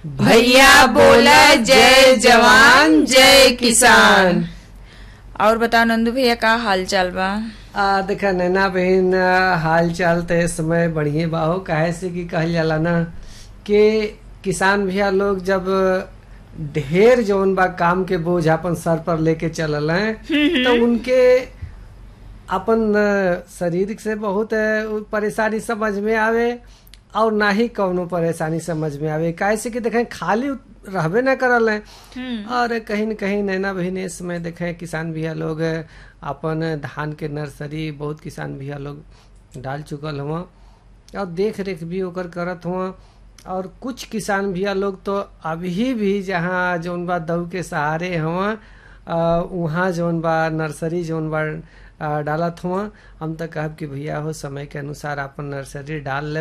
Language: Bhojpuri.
भैया बोला जय जवान जय किसान और बताओ नंदू भैया का हाल चाल बा आ देखा नैना बहन आ, हाल चाल तो इस समय बढ़िए बाहो काहे से कि कहल जाला ना कि किसान भैया लोग जब ढेर जौन बा काम के बोझ अपन सर पर लेके चलल हैं तो उनके अपन आ, शरीर से बहुत आ, परेशानी समझ में आवे और ना ही कौनो परेशानी समझ में आवे काहे से कि देखें खाली रहबे न करल हैं और कहीं न कहीं नैना बहिन इस समय देखें किसान भैया लोग अपन धान के नर्सरी बहुत किसान भैया लोग डाल चुकल हुआ और देख रेख भी ओकर करत हुआ और कुछ किसान भैया लोग तो अभी भी जहाँ जौन बा दऊ के सहारे हुआ वहाँ जौन बा नर्सरी जौन बा आ, डालत हुआ हम तो कहब कि भैया हो समय के अनुसार अपन नर्सरी डाल ले